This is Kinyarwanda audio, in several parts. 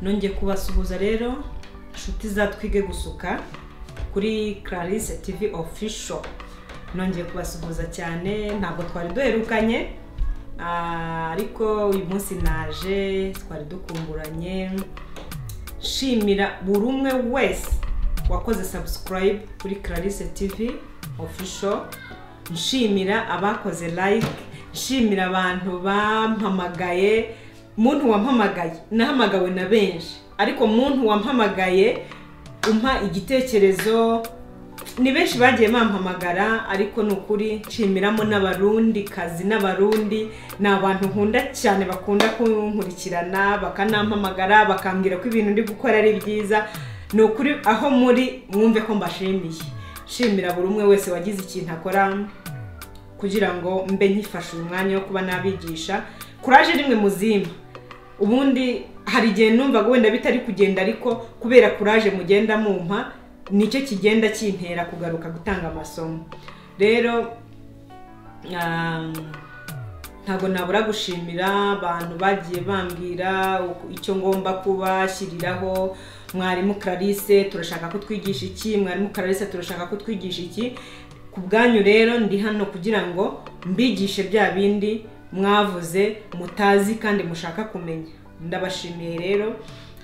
nongeye kubasuhuza rero inshuti za twige gusuka kuri clarice tv official nongeye kubasuhuza cyane ntabwo twari duherukanye ah, ariko uyu munsi naje twari dukumburanye nshimira buri umwe wese wakoze subscribe kuri clarice tv official nshimira abakoze like nshimira abantu bampamagaye muntu wampamagaye nahamagawe na benshi ariko muntu wampamagaye umpa igitekerezo ni benshi bagiye bampamagara ariko ni ukuri nshimiramo n'abarundi kazi n'abarundi ni abantu nkunda cyane bakunda kunkurikirana bakanampamagara bakambwira ko ibintu ndi gukora ari byiza ni ukuri aho muri mwumve ko mbashimiye nshimira buri umwe wese wagize ikintu akora kugira ngo mbe nkifashe uyu mwanya wo kuba nabigisha kuraje rimwe muzima ubundi hari igihe numvaga wenda bitari kugenda ariko kubera kuraje mugenda mumpa nicyo kigenda kintera kugaruka gutanga amasomo rero um, ntabwo nabura gushimira abantu bagiye bambwira uko- icyo ngomba kubashyiriraho mwarimu clarice turashaka ko twigisha iki mwarimu clarice turashaka ko twigisha iki ku bwanyu rero ndi hano kugira ngo mbigishe bya bindi mwavuze mutazi kandi mushaka kumenya ndabashimiye rero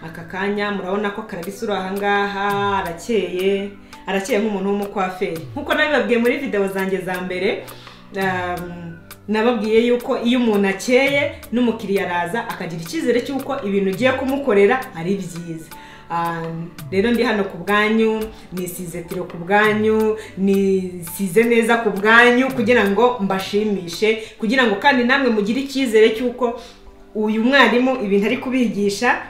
aka kanya murabona ko karabisi uri ahangaha arakeye arakeye nk'umuntu w'umukwaferi nk'uko nabibabwiye muri videwo zanjye za mbere um, nababwiye yuko iyo umuntu akeye n'umukiriya araza akagira icyizere cy'uko ibintu ugiye kumukorera ari byiza Um, rero ndi hano ku bwanyu nisize tiro ku bwanyu nisize neza ku bwanyu kugira ngo mbashimishe kugira ngo kandi namwe mugire icyizere cy'uko uyu mwarimu ibintu ari kubigisha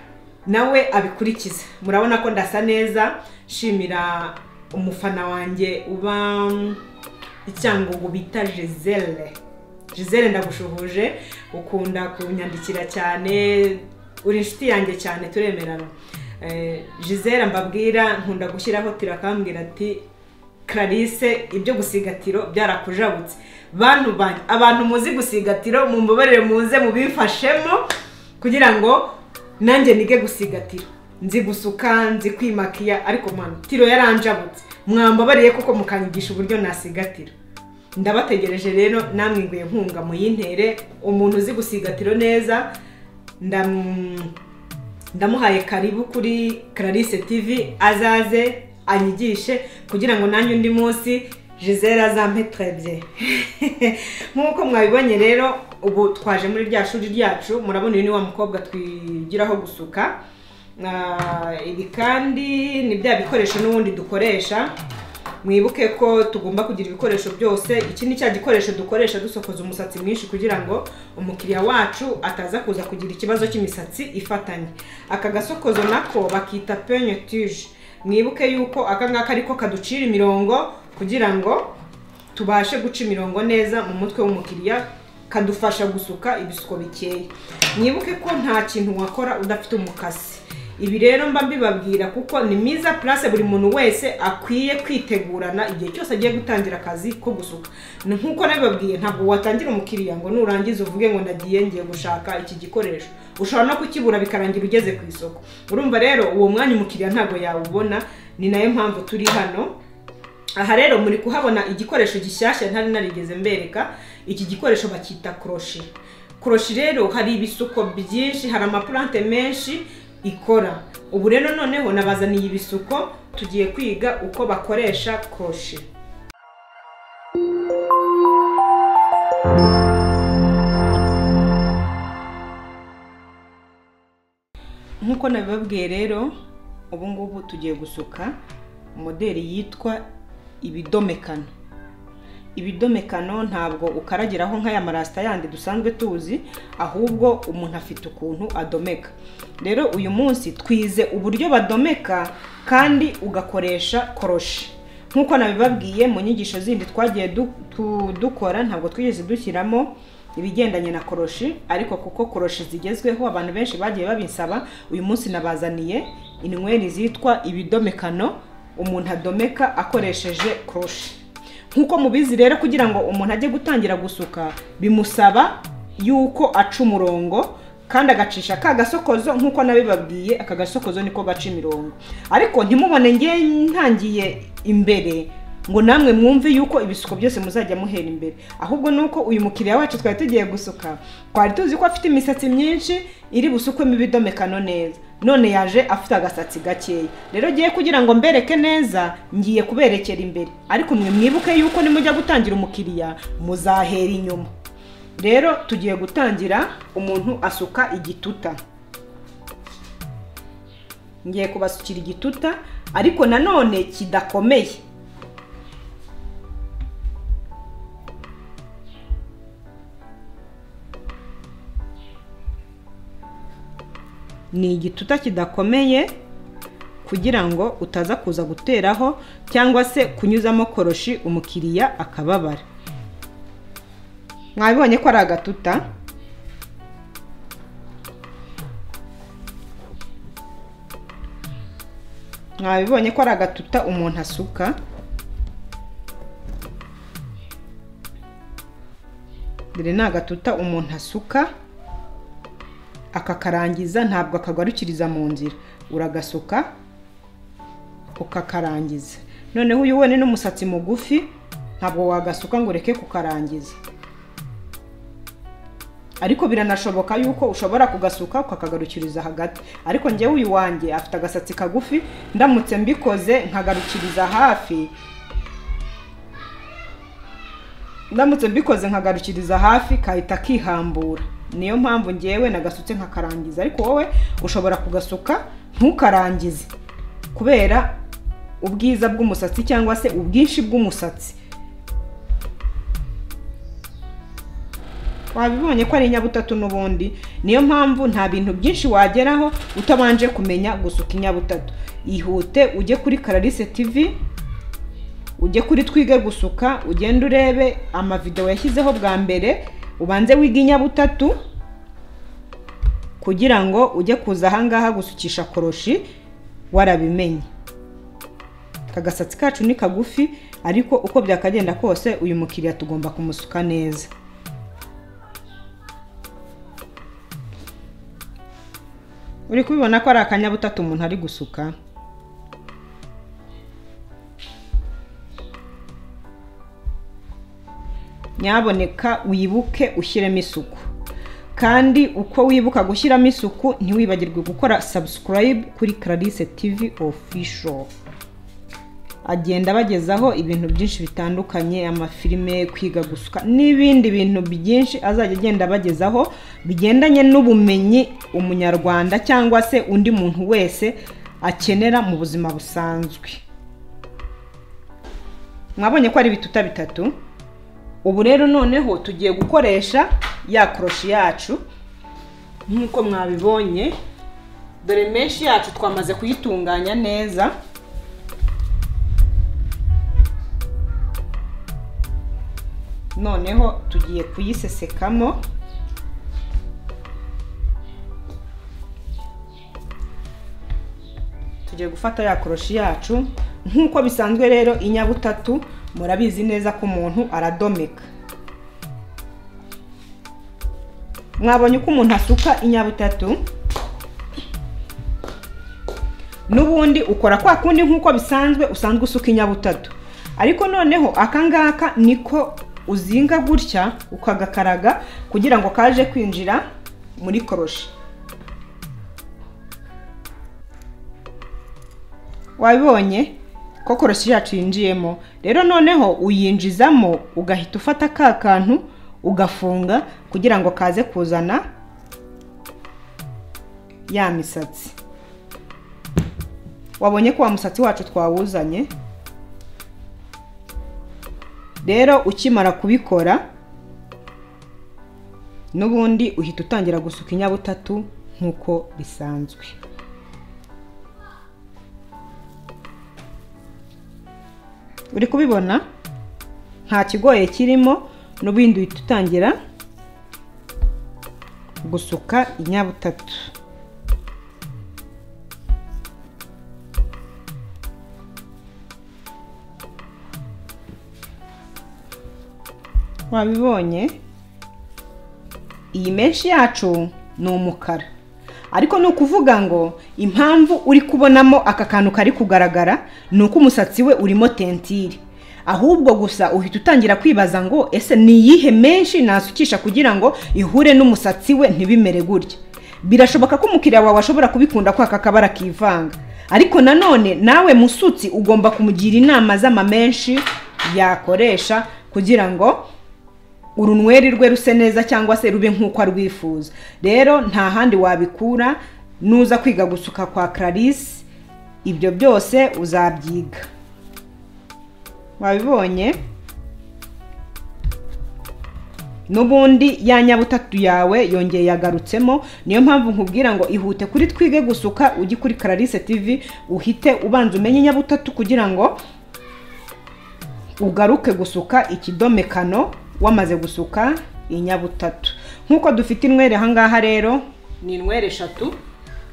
nawe abikurikiza murabona ko ndasa neza nshimira umufana wanjye uba um, icyangugu bita gisele gisele ndagushuhuje ukunda kunyandikira cyane uri inshuti yanjye cyane turemerana Eh, gisele mbabwira nkunda gushyiraho tiro akambwira ati clarisse ibyo gusigatiro byarakujabutse bantu banyu abantu muzi gusigatiro mumbabarire muze mubifashemo kugira ngo nanjye nige gusigatiro nzi gusuka nzi kwimakiya ariko mwana tiro yaranjabutse mwambabariye kuko mukanyigisha uburyo nasigatira ndabategereje rero namwe nguye nkunga muyintere umuntu uzi gusigatiro neza ndam- ndamuhaye karibu kuri Clarisse TV azaze anyigishe kugira ngo nanjye undi munsi Gisele azampe twebye nk'uko mwabibonye rero ubu twaje muri rya shuri ryacu murabona uyu ni wa mukobwa twigiraho gusuka Ah, ibi kandi ni bya bikoresho n'ubundi dukoresha mwibuke ko tugomba kugira ibikoresho byose iki ni cya gikoresho dukoresha dusokoza umusatsi mwinshi kugira ngo umukiriya wacu ataza kuza kugira ikibazo cy'imisatsi ifatanye aka gasokozo nako bakita penyotije mwibuke yuko aka ngaka ariko kaducira imirongo kugira ngo tubashe guca imirongo neza mu mutwe w'umukiriya kadufasha gusuka ibisuko bikeya mwibuke ko nta kintu wakora udafite umukasi ibi rero mba mbibabwira kuko ni myiza purase buri muntu wese akwiye kwitegurana igihe cyose agiye gutangira akazi ko gusuka Ni nk'uko nabibabwiye ntabwo watangira umukiriya ngo nurangiza uvuge ngo ndagiye ngiye gushaka iki gikoresho ushobora no kukibura bikarangira ugeze ku isoko urumva rero uwo mwanya umukiriya ntabwo yawubona ni nayo mpamvu turi hano aha rero muri kuhabona igikoresho gishyashya ntari narigeze mbereka iki gikoresho bakita koroshi koroshi rero hari ibisuko byinshi hari amapurante menshi ikora ubu rero noneho nabazaniye ibisuko tugiye kwiga uko bakoresha koroshi nk'uko nabibabwiye rero ubu ngubu tugiye gusuka moderi yitwa ibidomekano ibidomekano ntabwo ukaragiraho nk'aya marasita yandi dusanzwe tuzi ahubwo umuntu afite ukuntu adomeka rero uyu munsi twize uburyo badomeka kandi ugakoresha koroshi nk'uko nabibabwiye mu nyigisho zindi twagiye du- tu- dukora ntabwo twigeze dushyiramo ibigendanye na koroshi ariko kuko koroshi zigezweho abantu benshi bagiye babinsaba uyu munsi nabazaniye inyweri zitwa ibidomekano umuntu adomeka akoresheje koroshi nk'uko mubizi rero kugira ngo umuntu ajye gutangira gusuka bimusaba yuko aca umurongo kandi agacisha ka gasokozo nk'uko nabibabwiye aka gasokozo niko gaca imirongo ariko ntimubone nge ntangiye imbere ngo namwe mwumve yuko ibisuko byose muzajya muhera imbere ahubwo ni uko uyu mukiriya wacu twari tugiye gusuka twari tuzi ko afite imisatsi myinshi iri busukwemo ibidomekano neza none yaje afite agasatsi gakeya rero ngiye kugira ngo mbereke neza ngiye kuberekera imbere ariko mwe mwibuke yuko nimujya gutangira umukiriya muzahera inyuma rero tugiye gutangira umuntu asuka igituta ngiye kubasukira igituta ariko nanone kidakomeye ni igituta kidakomeye kugira ngo utaza kuza guteraho cyangwa se kunyuzamo koroshi umukiriya akababara mwabibonye ko ari agatuta mwabibonye ko ari agatuta umuntu asuka dore ni agatuta umuntu asuka akakarangiza ntabwo akagarukiriza mu nzira uragasuka ukakarangiza noneho uyu wenyine n'umusatsi mugufi ntabwo wagasuka ngo ureke kukarangiza ariko biranashoboka yuko ushobora kugasuka ukakagarukiriza hagati ariko ngewe uyu wanjye afite agasatsi kagufi ndamutse mbikoze nkagarukiriza hafi ndamutse mbikoze nkagarukiriza hafi kahita kihambura niyo mpamvu ngewe nagasutse nkakarangiza ariko wowe ushobora kugasuka ntukarangize kubera ubwiza bw'umusatsi cyangwa se ubwinshi bw'umusatsi wabibonye ko ari inyabutatu n'ubundi niyo mpamvu nta bintu byinshi wageraho utabanje kumenya gusuka inyabutatu ihute ujye kuri kararise tivi ujye kuri twige gusuka ugende urebe amavidewo yashyizeho bwa mbere ubanze wige inyabutatu kugira ngo ujye kuza ahangaha gusukisha koroshi warabimenye aka gasatsi kacu ni kagufi ariko uko byakagenda kose uyu mukiriya tugomba kumusuka neza uri kubibona ko ari akanyabutatu umuntu ari gusuka nyaboneka wibuke ushyiremo isuku kandi uko wibuka gushyiramo isuku ntiwibagirwe gukora sabusikarayibu kuri Clarisse TV ofisho agenda abagezaho ibintu byinshi bitandukanye amafilime kwiga gusuka n'ibindi bintu byinshi azajya agenda abagezaho bigendanye n'ubumenyi umunyarwanda cyangwa se undi muntu wese akenera mu buzima busanzwe mwabonye ko ari ibituta bitatu ubu rero noneho tugiye gukoresha ya koroshi yacu nk'uko mwabibonye dore menshi yacu twamaze kuyitunganya neza noneho tugiye kuyisesekamo tugiye gufata ya koroshi yacu nk'uko bisanzwe rero inyabutatu murabizi neza ko umuntu aradomeka mwabonye uko umuntu asuka inyabutatu n'ubundi ukora kwa kundi nk'uko bisanzwe usanzwe usuka inyabutatu ariko noneho akangaka niko uzinga gutya ukagakaraga kugira ngo kaje kwinjira muri koroshi wabibonye ko koroshi yacu yinjiyemo rero noneho uyinjizamo ugahita ufata ka kantu ugafunga kugira ngo kaze kuzana ya misatsi wabonye ko wa musatsi wacu twawuzanye rero ukimara kubikora n'ubundi uhita utangira gusuka inyabutatu nk'uko bisanzwe uri kubibona nta kigoye kirimo n'ubundi uhita utangira gusuka inyabutatu wabibonye iyi menshi yacu ni umukara ariko ni ukuvuga ngo impamvu uri kubonamo aka kantu kari kugaragara ni uko umusatsi we urimo tentire ahubwo gusa uhita utangira kwibaza ngo ese ni iyihe menshi nasukisha kugira ngo ihure n'umusatsi we ntibimere gutya birashoboka ko umukiriya wawe ashobora kubikunda ko aka kabara kivanga ariko nanone nawe musutsi ugomba kumugira inama z'amamenshi yakoresha kugira ngo urunweri rwe ruse neza cyangwa se rube nk'uko arwifuza rero nta handi wabikura nuza kwiga gusuka kwa clarisse ibyo byose uzabyiga wabibonye n'ubundi ya nyabutatu yawe yongeye yagarutsemo niyo mpamvu nkubwira ngo ihute kuri twige gusuka ujye kuri clarisse tv uhite ubanza umenye nyabutatu kugira ngo ugaruke gusuka ikidomekano wamaze gusuka inyabutatu nk'uko dufite inwere ahangaha rero ni inwere eshatu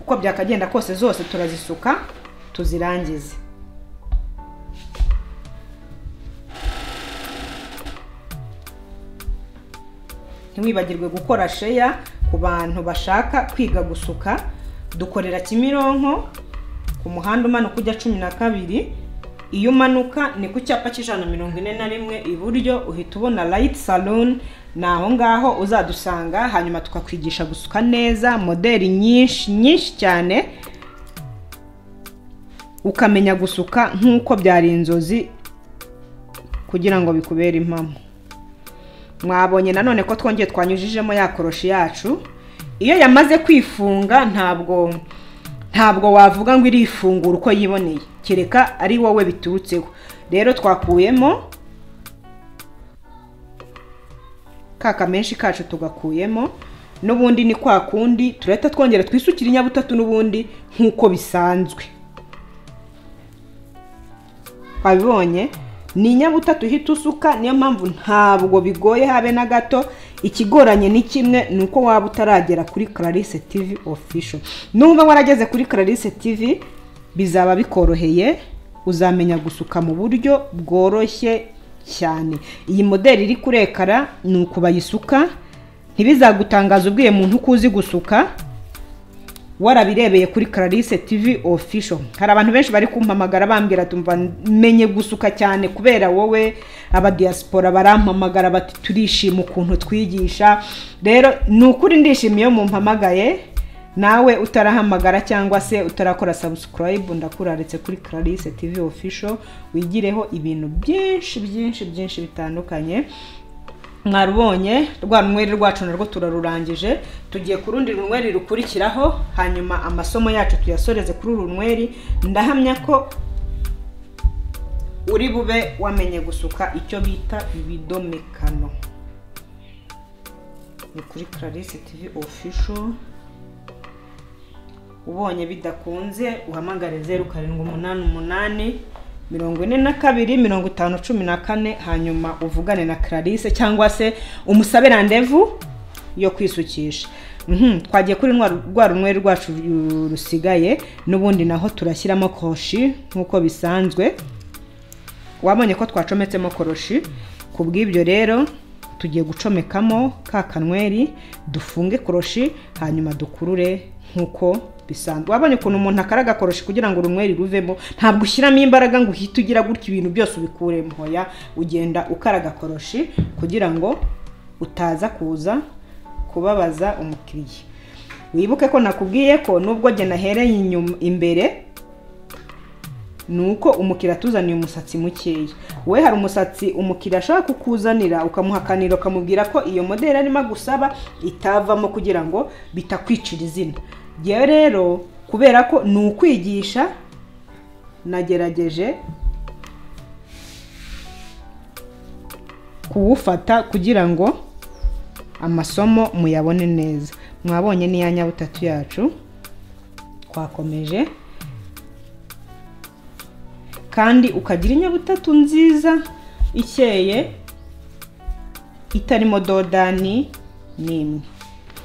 uko byakagenda kose zose turazisuka tuzirangize ntiwibagirwe gukora sheya ku bantu bashaka kwiga gusuka dukorera kimironko ku muhanda umanuka ujya cumi na kabiri iyo umanuka ni ku cyapa cy'ijana mirongo ine na rimwe iburyo uhita ubona rayiti saloni ni aho ngaho uzadusanga hanyuma tukakwigisha gusuka neza moderi nyinshi nyinshi cyane ukamenya gusuka nk'uko byari inzozi kugira ngo bikubere impamo mwabonye nanone ko twongeye twanyujijemo ya koroshi yacu iyo yamaze kwifunga ntabwo ntabwo wavuga ngo irifungura uko yiboneye kereka ari wowe biturutseho rero twakuyemo ka kamenshi kacu tugakuyemo n'ubundi ni kwa kundi turahita twongera twisukira inyabutatu n'ubundi nk'uko bisanzwe wabibonye ni inyabutatu uhita usuka niyo mpamvu ntabwo bigoye habe na gato ikigoranye ni kimwe ni uko waba utaragera kuri clarisse tv official nuba warageze kuri clarisse tv bizaba bikoroheye uzamenya gusuka mu buryo bworoshye cyane iyi moderi iri kurekara ni uku bayisuka ntibizagutangaza ubwiye muntu uko uzi gusuka warabirebeye kuri clarisse tv official hari abantu benshi bari kumpamagara bambwira tumva menye gusuka cyane kubera wowe abadiyasipora barampamagara bati turishima ukuntu twigisha rero ni ukuri ndishimiye iyo mumpamagaye nawe utarahamagara cyangwa se utarakora sabusikarayibu ndakuraritse kuri clarisse tv official wigireho ibintu byinshi byinshi byinshi bitandukanye mwarubonye rwa runweri rwacu narwo turarurangije tugiye ku rundi runweri rukurikiraho hanyuma amasomo yacu tuyasoreze kuri uru runweri ndahamya ko uri bube wamenye gusuka icyo bita ibidomekano ni kuri clarisse tv official ubonye bidakunze uhamagare zeru karindwi umunani umunani mirongo ine na kabiri mirongo itanu cumi na kane hanyuma uvugane na clarisse cyangwa se umusabe randevu yo kwisukisha twagiye kuri rwa runweri rwacu rusigaye n'ubundi naho turashyiramo koshi nk'uko bisanzwe wabonye ko twacometsemo koroshi ku bw'ibyo rero tugiye gucomekamo ka kanweri dufunge koroshi hanyuma dukurure nk'uko bisanzwe wabonye ukuntu umuntu akara agakoroshi kugira ngo urunyweri ruvemo ntabwo ushyiramo imbaraga ngo uhite ugira gutya ibintu byose ubikuremo hoya ugenda ukara agakoroshi kugira ngo utaza kuza kubabaza umukiriya wibuke ko nakubwiye ko nubwo njye nahereye inyuma imbere ni uko umukiriya atuzaniye umusatsi mukeya we hari umusatsi umukiriya ashaka kukuzanira ukamuhakanira ukamubwira ko iyo moderi arimo agusaba itavamo kugira ngo bitakwicira izina yewe rero kubera ko ni ukwigisha nagerageje kuwufata kugira ngo amasomo muyabone neza mwabonye n'iya nyabutatu yacu twakomeje kandi ukagira inyabutatu nziza ikeye itarimo dodani n'imwe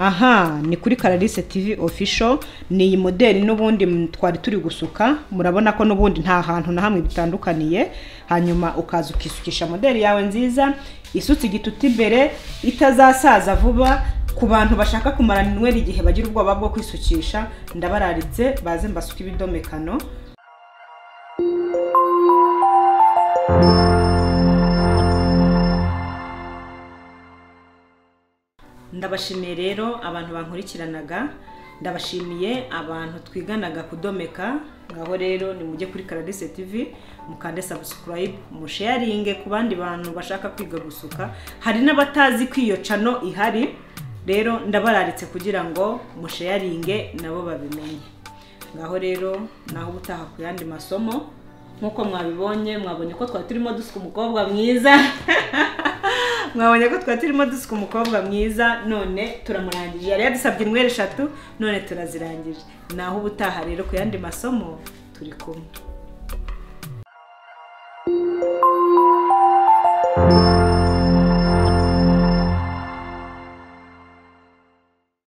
aha ni kuri Clarisse TV official ni iyi modeli n'ubundi m- twari turi gusuka murabona ko n'ubundi nta hantu na hamwe bitandukaniye hanyuma ukaza ukisukisha modeli yawe nziza isutse igitutu imbere itazasaza vuba ku bantu bashaka kumara minweri igihe bagira ubwoba bwo kwisukisha ndabararitse baze mbasuka ibidomekano ndabashimiye rero abantu bankurikiranaga ndabashimiye abantu twiganaga kudomeka ngaho rero nimujye kuri Clarisse TV mukande subscribe musharinge ku bandi bantu bashaka kwiga gusuka hari n'abatazi ko iyo cano ihari rero ndabararitse kugira ngo musharinge nabo babimenye ngaho rero naho ubutaha ku yandi masomo nk'uko mwabibonye mwabonye ko twari turimo dusuka umukobwa mwiza mwabonye ko twari turimo dusuka umukobwa mwiza none turamurangije yari yadusabye inyweri eshatu none turazirangije naho ubutaha rero ku yandi masomo turi kumwe